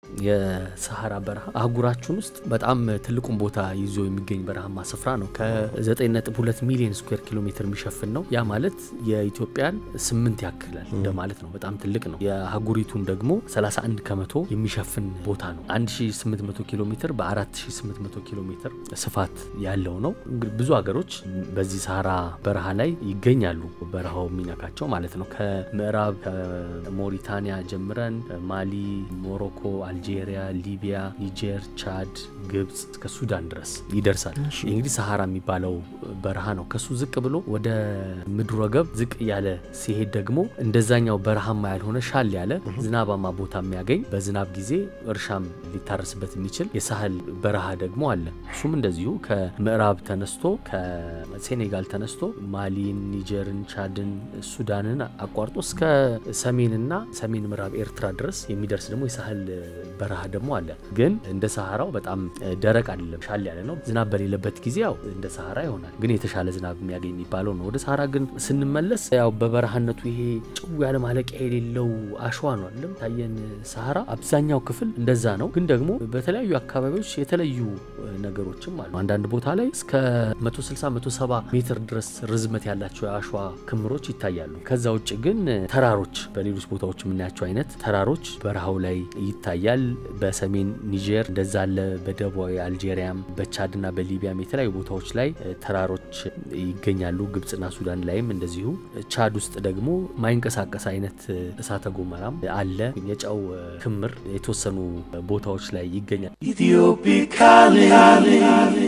የሰሐራ በረሃ አህጉራችን ውስጥ በጣም ትልቁን ቦታ ይዞ የሚገኝ በረሃማ ስፍራ ነው። ከ9.2 ሚሊዮን ስኩዌር ኪሎ ሜትር የሚሸፍን ነው። ያ ማለት የኢትዮጵያን ስምንት ያክላል እንደማለት ነው። በጣም ትልቅ ነው። የአህጉሪቱን ደግሞ 31 ከመቶ የሚሸፍን ቦታ ነው። 1800 ኪሎ ሜትር በ4800 ኪሎ ሜትር ስፋት ያለው ነው። እንግዲህ ብዙ ሀገሮች በዚህ ሰሐራ በረሃ ላይ ይገኛሉ። በረሃው የሚነካቸው ማለት ነው። ከምዕራብ ከሞሪታኒያ ጀምረን ማሊ፣ ሞሮኮ፣ አልጄሪያ፣ ሊቢያ፣ ኒጀር፣ ቻድ፣ ግብጽ እስከ ሱዳን ድረስ ይደርሳል። ይህ እንግዲህ ሰሐራ የሚባለው በረሃ ነው። ከሱ ዝቅ ብሎ ወደ ምድረ ወገብ ዝቅ እያለ ሲሄድ ደግሞ እንደዛኛው በረሃማ ያልሆነ ሻል ያለ ዝናባማ ቦታ የሚያገኝ በዝናብ ጊዜ እርሻም ሊታረስበት የሚችል የሳህል በረሃ ደግሞ አለ። እሱም እንደዚሁ ከምዕራብ ተነስቶ ከሴኔጋል ተነስቶ ማሊን፣ ኒጀርን፣ ቻድን፣ ሱዳንን አቋርጦ እስከ ሰሜንና ሰሜን ምዕራብ ኤርትራ ድረስ የሚደርስ ደግሞ የሳህል በረሃ ደግሞ አለ። ግን እንደ ሰሐራው በጣም ደረቅ አይደለም፣ ሻል ያለ ነው። ዝናብ በሌለበት ጊዜ ያው እንደ ሰሐራ ይሆናል። ግን የተሻለ ዝናብ የሚያገኝ የሚባለው ነው። ወደ ሰሐራ ግን ስንመለስ ያው በበረሃነቱ ይሄ ጭው ያለ ማለቂያ የሌለው አሸዋ ነው አይደለም ታየን። ሰሐራ አብዛኛው ክፍል እንደዛ ነው። ግን ደግሞ በተለያዩ አካባቢዎች የተለዩ ነገሮችም አሉ። አንዳንድ ቦታ ላይ እስከ 160 170 ሜትር ድረስ ርዝመት ያላቸው የአሸዋ ክምሮች ይታያሉ። ከዛ ውጭ ግን ተራሮች በሌሎች ቦታዎች የምናያቸው አይነት ተራሮች በረሃው ላይ ይታያል። በሰሜን ኒጀር እንደዛ አለ። በደቡባዊ አልጄሪያም በቻድና በሊቢያም የተለያዩ ቦታዎች ላይ ተራሮች ይገኛሉ። ግብጽና ሱዳን ላይም እንደዚሁ። ቻድ ውስጥ ደግሞ ማይንቀሳቀስ አይነት እሳተ ጎመራም አለ። የጨው ክምር የተወሰኑ ቦታዎች ላይ ይገኛል። Ethiopic calling.